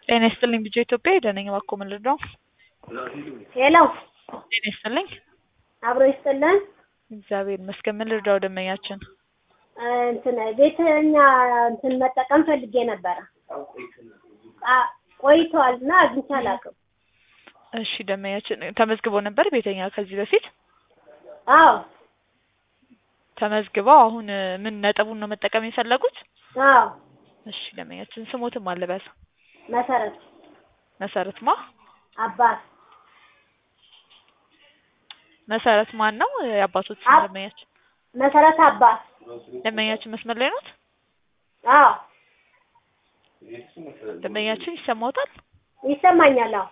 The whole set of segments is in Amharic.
ጤና ይስጥልኝ ቢጄ ኢትዮጵያ ሄደነኝ እባክዎ ምን ልርዳው? ሄሎ ጤና ይስጥልኝ አብሮ ይስጥልን። እግዚአብሔር ይመስገን ምን ልርዳው ደንበኛችን? እንትን ቤተኛ እንትን መጠቀም ፈልጌ ነበረ አ- ቆይተዋል እና አግኝቼ አላውቅም። እሺ ደንበኛችን ተመዝግበው ነበር ቤተኛ ከዚህ በፊት አዎ ተመዝግበው አሁን ምን ነጥቡን ነው መጠቀም የፈለጉት? አዎ እሺ ደንበኛችን ስሞትም አልበል መሰረት መሰረት ማ አባት መሰረት ማን ነው የአባቶች ስም አብ- ደንበኛችን መሰረት አባት ደንበኛችን መስመር ላይ ኖት አዎ ደንበኛችን ይሰማዎታል ይሰማኛል። አዎ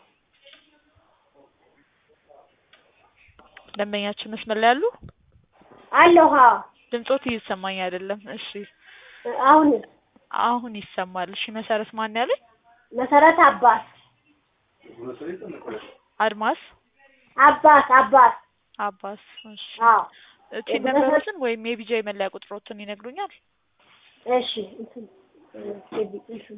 ደንበኛችን መስመር ላይ ያሉ አለሁ። አዎ ድምጾት እየተሰማኝ አይደለም እሺ አሁን አሁን ይሰማል እሺ መሰረት ማን ያለኝ መሰረት አባት አድማስ አባት አባት አባስ እሺ አዎ እቺ ነበሩትን ወይም የቢጃይ መለያ ቁጥሮትን ይነግሩኛል እሺ እንትን ኤቢ- እንትን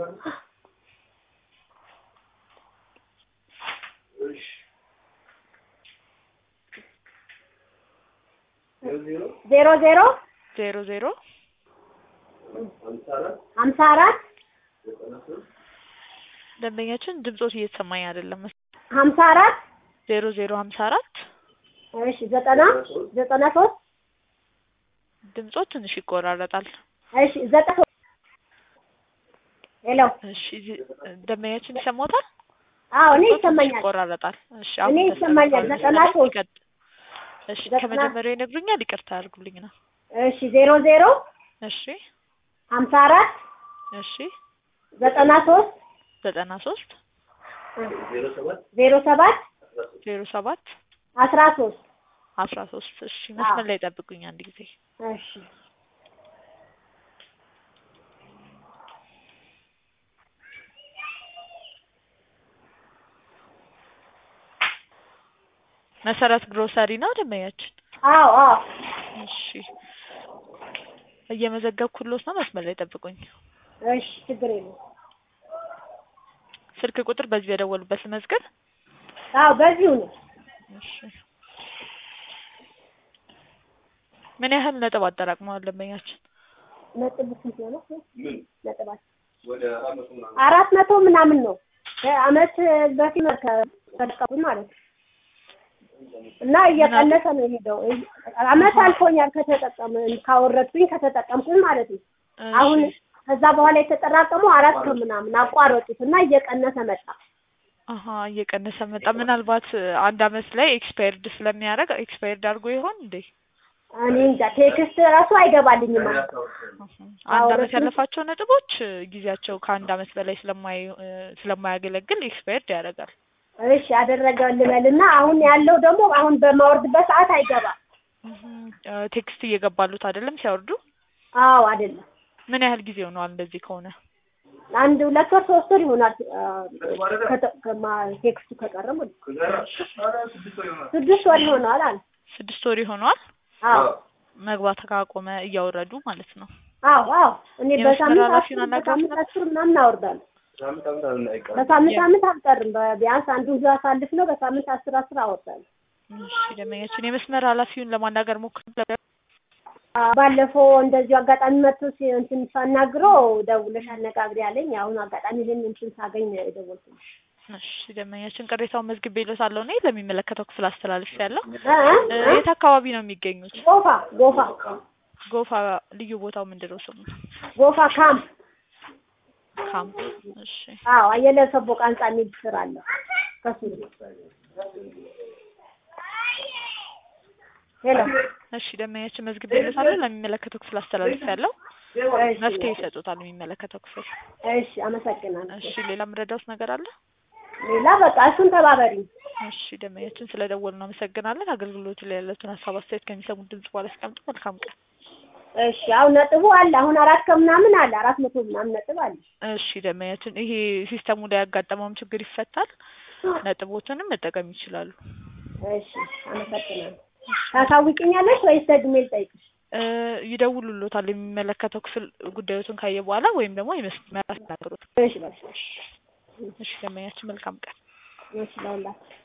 ዜሮ ዜሮ ዜሮ ዜሮ ሀምሳ አራት ደንበኛችን ድምጾት እየተሰማኝ አይደለም ሀምሳ አራት ዜሮ ዜሮ ሀምሳ አራት እሺ ዘጠና ዘጠና ሶስት ድምጾት ትንሽ ይቆራረጣል እሺ ዘጠና ሶስት ሄሎ እሺ ዚ- ደንበኛችን ይሰማዎታል አዎ እኔ ድምጾት ትንሽ ይሰማኛል ይቆራረጣል እሺ እኔ አሁን ይሰማኛል። ተስተካክሏል። ዘጠና ስለዚህ ሶስት ይቀጥ- እሺ ዘጠና- ከመጀመሪያው ይነግሩኛል ይቅርታ አድርጉልኝ ነው እሺ ዜሮ ዜሮ እሺ ሀምሳ አራት እሺ ዘጠና ሶስት ዘጠና ሶስት ዜሮ ሰባት ዜሮ ሰባት አስራ ሶስት አስራ ሶስት እሺ መስመር ላይ ጠብቁኝ አንድ ጊዜ እሺ መሰረት ግሮሰሪ ነው ደንበኛችን አዎ አዎ እሺ እየመዘገብኩሎት ነው መስመር ላይ ጠብቁኝ እሺ ችግር የለም ስልክ ቁጥር በዚህ በደወሉበት ልመዝገብ አዎ በዚሁ ነው እሺ ምን ያህል ነጥብ አጠራቅመዋል ደንበኛችን ነጥብ ስንት ነው ነጥባችን አራት መቶ ምናምን ነው ከአመት በፊት ነው ከተጠቀሙ ማለት ነው እና እየቀነሰ ነው የሄደው አመት አልፎኛል ከተጠቀም ካወረድኩኝ ከተጠቀምኩኝ ማለት ነው እሺ። አሁን ከዛ በኋላ የተጠራቀሙ አራት ከምናምን አቋረጡት እና እየቀነሰ መጣ አሀ እየቀነሰ መጣ ምናልባት አንድ አመት ላይ ኤክስፓየርድ ስለሚያደርግ ኤክስፓየርድ አድርጎ ይሆን እንዴ እኔ እንጃ ቴክስት ራሱ አይገባልኝም ማለት ነው። አንድ አመት አውረድኩኝ። ያለፋቸው ነጥቦች ጊዜያቸው ከአንድ አመት በላይ ስለማይ ስለማያገለግል ኤክስፓየርድ ያደርጋል እሺ አደረገ ልበልና አሁን ያለው ደግሞ አሁን በማወርድበት ሰዓት አይገባም። ቴክስት እየገባሉት አይደለም ሲያወርዱ አዎ አይደለም ምን ያህል ጊዜ ሆነዋል እንደዚህ ከሆነ አንድ ሁለት ወር ሶስት ወር ይሆናል አ፣ ከተ- ከማ- ቴክስቱ ከቀረ ማለት ነው። ስድስት ወር ይሆናል አለ። ስድስት ወር ይሆነዋል አዎ መግባት ካቆመ እያወረዱ ማለት ነው አዎ አዎ እኔ የመስመር በሳምንት ኃላፊውን አስር አናግረውት በሳምንት አስር ምናምን አወርዳለሁ። በሳምንት ሳምንት አልቀርም። በ- ቢያንስ አንዱን ዙ አሳልፍ ነው በሳምንት አስር አስር አወርዳለሁ። እሺ ደንበኛችን የመስመር ኃላፊውን ለማናገር ሞክር አ፣ ባለፈው እንደዚሁ አጋጣሚ መጥቶ ሲ- እንትን ሳናግረው ደውለሽ አነጋግሪ አለኝ። አሁን አጋጣሚ ይህን እንትን ሳገኝ ነው የደወልኩልሽ። እሺ ደንበኛችን ቅሬታውን መዝግቤ ይሎታለሁ እኔ ለሚመለከተው ክፍል አስተላልፍ ያለው እ? የት አካባቢ ነው የሚገኙት ጎፋ ጎፋ ጎፋ ልዩ ቦታው ምንድን ነው ስሙ ጎፋ ካምፕ ካምፕ እሺ አዎ አየለ ሰቦቃ ህንጻ የሚል ስራ አለ ከሱ ሄሎ እሺ ደንበኛችን መዝግቤ ይሎታለሁ ለሚመለከተው ክፍል አስተላልፍ ያለው መፍትሄ ይሰጡታል የሚመለከተው ክፍል እሺ አመሰግናለሁ እሺ ሌላ ምረዳውስ ነገር አለ ሌላ በቃ እሱን ተባበሪ እሺ ደንበኛችን ስለደወሉ እናመሰግናለን አገልግሎቱ ላይ ያለውን ሀሳብ አስተያየት ከሚሰሙት ድምጽ በኋላ ያስቀምጡ መልካም ቀን እሺ አሁን ነጥቡ አለ አሁን አራት ከምናምን አለ አራት መቶ ምናምን ነጥብ አለ እሺ ደንበኛችን ይሄ ሲስተሙ ላይ ያጋጠመውም ችግር ይፈታል ነጥቦትንም መጠቀም ይችላሉ እሺ አመሰግናለሁ ታሳውቂኛለሽ ወይስ ደግሜ ልጠይቅሽ እ ይደውሉሎታል የሚመለከተው ክፍል ጉዳዮቱን ካየ በኋላ ወይም ደግሞ የመስመር አስተናግሮት እሺ በቃ እሺ ደንበኛችን መልካም ቀን። እሺ ለሁላችሁ